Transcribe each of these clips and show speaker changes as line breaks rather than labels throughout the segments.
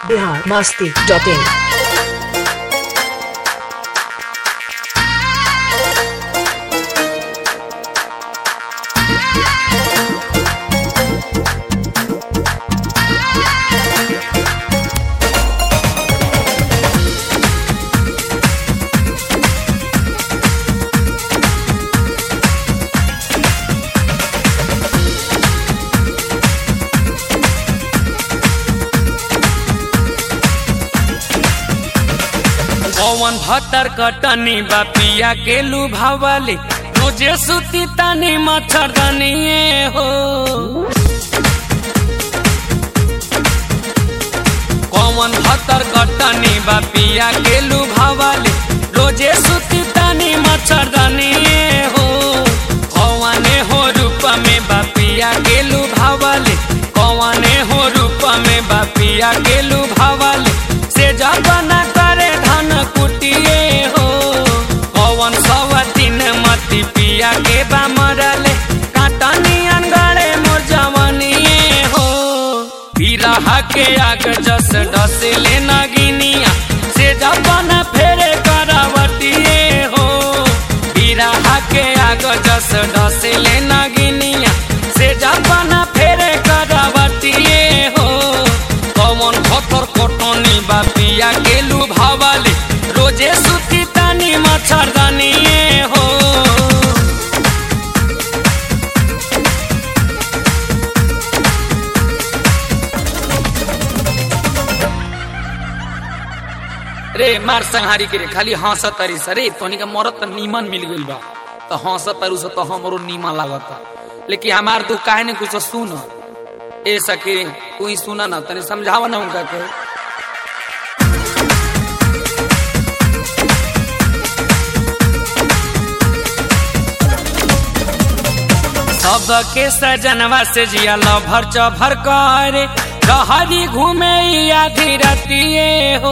Bihar Masti dot in
पवन भतर कटनी बा पिया के लुभावले रोजे सुती तानी मच्छरदानी हो पवन भतर कटनी बा पिया के लुभावले रोजे सुती तानी मच्छरदानी हो कौने हो रूप में बा पिया के लुभावले कौने हो रूप में बा पिया के लुभावले से जबना करे धन कुटिए हो पवन सवा दिन मती पिया के बा मरले काटनी अनगड़े मोर जवनिए हो बिरहा के आग जस डसले नगिनिया से जबना फेरे करावटिए हो बिरहा के आग जस डसले नगिनिया से जबना फेरे करावटिए हो कौन भतर कटनी बा पिया के लुभावले रोजे सुती तानी मच्छरदानी हो रे मार संहारी के रे खाली हंसत तरी सरे तोनी का मरत त नीमन मिल गइल बा त हंसत तारू से तो हमरो नीमन लागत लेकिन हमार तू काहे ने कुछ सुन ए सके तू ही सुना ना तनी समझावा ना उनका के सबके सजनवा से जिया लभर चभर करे रहरी घूमे आधी रतिए हो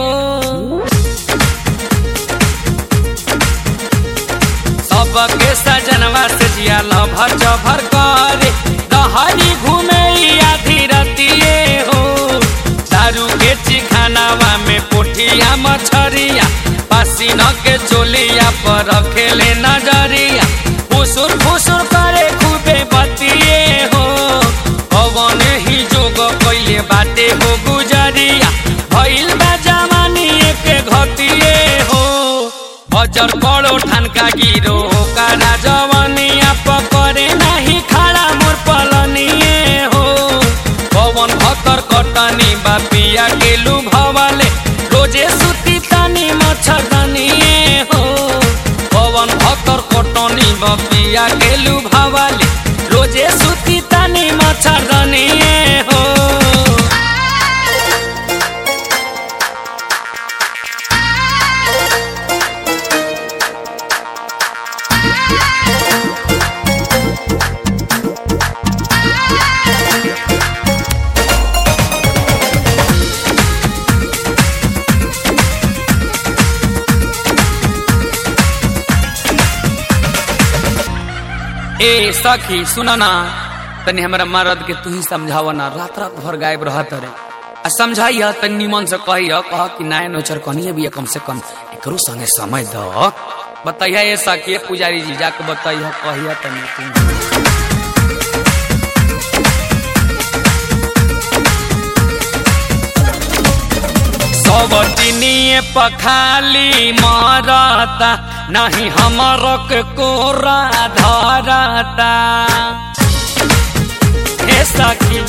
सबके सजनवा से जिया लभर चभर करे रहरी घूमे आधी रतिए हो दारू के चिखानावा में पोठिया मछरिया पसीना के चोलिया पर रखेले नजरिया फुसुर फुसुर करे खूबे बतिए हो पवन ही जोग कैले बाटे हो गुजरिया भइल बा जवानी के घटिए हो अजर कड़ो ठनका गिरो कारा जवानिया पकड़े नहीं खड़ा मोर पलनिए हो पवन भतर कटनी बा पिया के लुभावले रोजे सुती तानी मच्छरदानिए हो पवन भतर कटनी बा पिया के लुभावले रोजे सुती तानी मच्छरदानिए हो ए सखी सुन ना तनी हमरा मरद के तू ही समझावा ना रात रात भर गायब रहत रे आ समझाइया तनी निमन से कहिया कह कि नाय नोचर कनिए भी कम से कम एकरो संगे समय द बताइया ए सखी ए पुजारी जी जाके बताइया कहिया तनी तू सबटिनिए पखाली मारता नहीं हमर के कोरा धरता हे सखी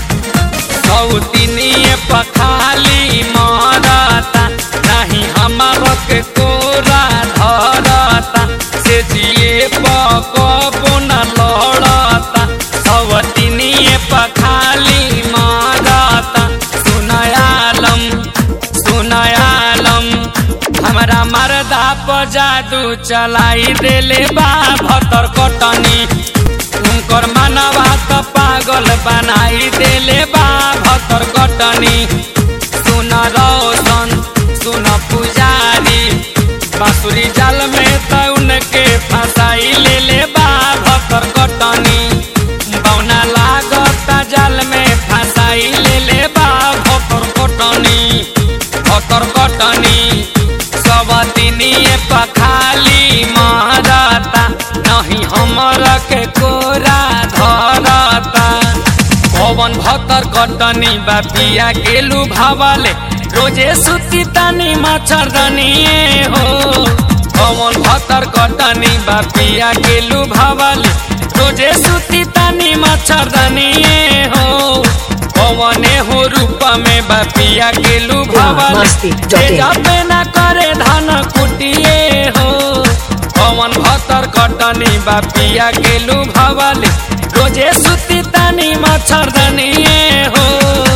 सौतिनिए पखाली मारता नहीं हमर के कोरा धरता से जिए पकबो न लड़ता सौतिनिए पखाली मारता सुनयालम सुनयालम हमरा मरदा पर जादू चलाई देले बा भतर कटनी उनकर मनवा त पागल बनाई देले बा भतर कटनी सुन रोशन सुन पुजारी बांसुरी जाल में त उनके फंसाई ले ले बा भतर कटनी बौना लागता जाल में फंसाई ले ले बा भतर कटनी पवन भतर कटनी बा पिया के लुभावले रोजे सुती तानी मच्छरदनिए हो पवन भतर कटनी बा पिया के लुभावले रोजे सुती तानी मच्छरदनिए हो पवने हो रूप में बा पिया के लुभावले
मस्ती,
जे
जटिल।
जापे न करे धान कुटिए हो पवन भतर कटनी बा पिया के लुभावले रोजे सुती तानी मच्छरदनिए हो